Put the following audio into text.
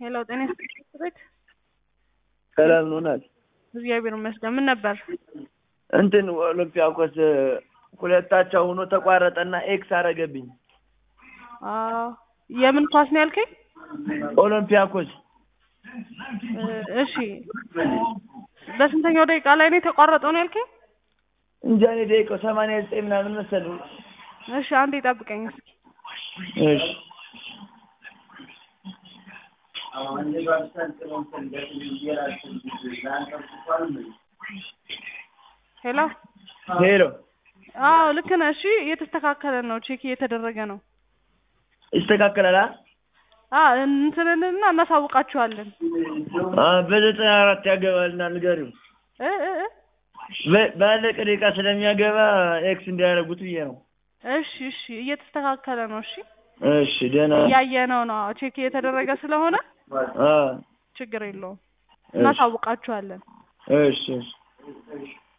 ሄሎ ጤና ይስጥልኝ ቤት ሰላም ነው ናት። እግዚአብሔር ይመስገን። ምን ነበር? እንትን ኦሎምፒያኮስ ሁለታቸው ሆኖ ተቋረጠና ኤክስ አረገብኝ። አዎ የምን ኳስ ነው ያልከኝ? ኦሎምፒያኮስ እ እሺ በስንተኛው ደቂቃ ላይ ነው የተቋረጠው ነው ያልከኝ? እንጃ እኔ ደቂቃው ሰማንያ ዘጠኝ ምናምን መሰለኝ። እሺ አንዴ ጠብቀኝ እስኪ። እሺ ሄሎ ሄሎ አዎ ልክ ነህ። እሺ እየተስተካከለ ነው፣ ቼክ እየተደረገ ነው። ይስተካከላል። አ? አ እንትንንና እናሳውቃችኋለን። አ በዘጠና አራት ያገባልና ንገሪው። እ እ እ በ- ባለቀ ደቂቃ ስለሚያገባ ኤክስ እንዲያደርጉት ብዬ ነው። እሺ እሺ እየተስተካከለ ነው። እሺ እሺ ደህና እያየነው ነው፣ ቼክ እየተደረገ ስለሆነ አ ችግር የለውም። እሺ እናሳውቃችኋለን። እሺ እሺ